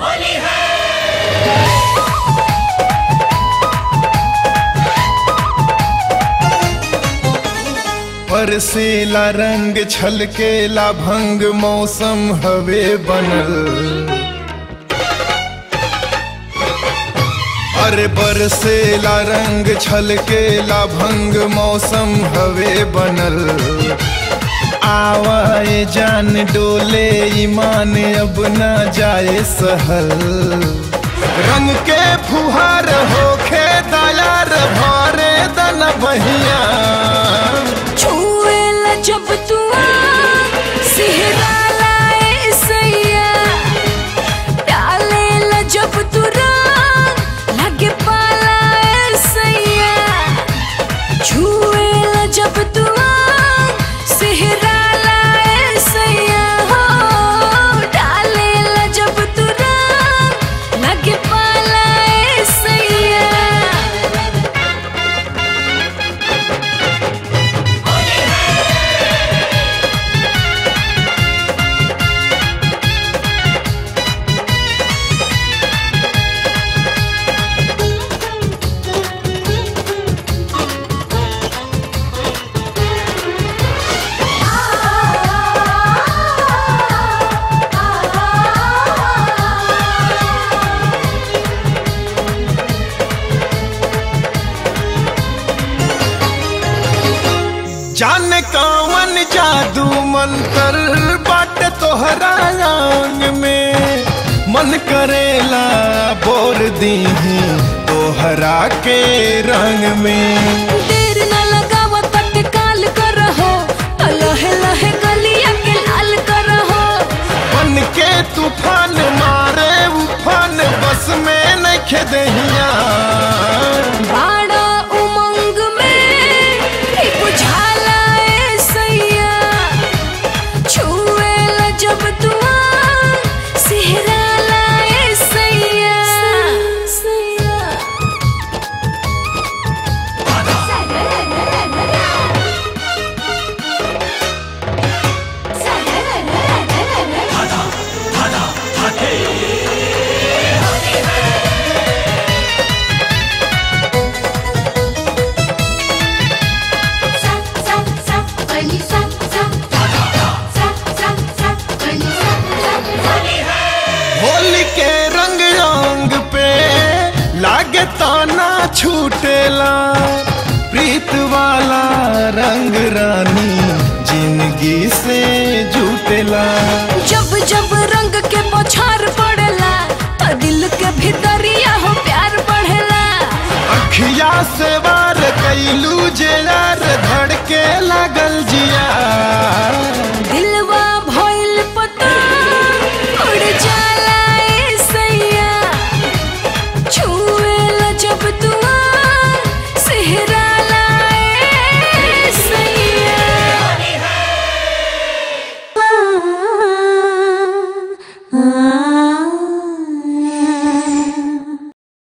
बरसेला रंग छलकेला भंग मौसम हवे बनल अरे बरसेला रंग छलकेला भंग मौसम हवे बनल आवाए जान डोले ईमान अब न जाए सहल रंग के फुहार होखे दयार भरे दन बहिया छुएला जब तू सिहराला ए सैया डालेला जब तू रंग लगे पाला ए सैया छुएला जब तू सिहराला ए सैया हो डालेला जब तू रंग लगे पाला ए सैया जाने कौन जादू मंतर बाट तोहरा अंग में मन करेला बोर दीही तोहरा के रंग में देर न लगाव तत्काल करहो त लहे लहे गलिया के लाल करहो बन के तूफान मारे उफान बस में नखे दहिया बाड़ा उमंग में ई बुझाला ए सैया छुएला जब तू सिहराला ए सैया सैया होली के रंग रंग पे लागे ताना छूटेला प्रीत वाला रंग रानी जिंदगी से जुटेला जब जब रंग के बौछार पड़ेला त दिल के भीतरिया हो प्यार बढ़ेला अखिया से वार कैलू जे यार धड़के लागल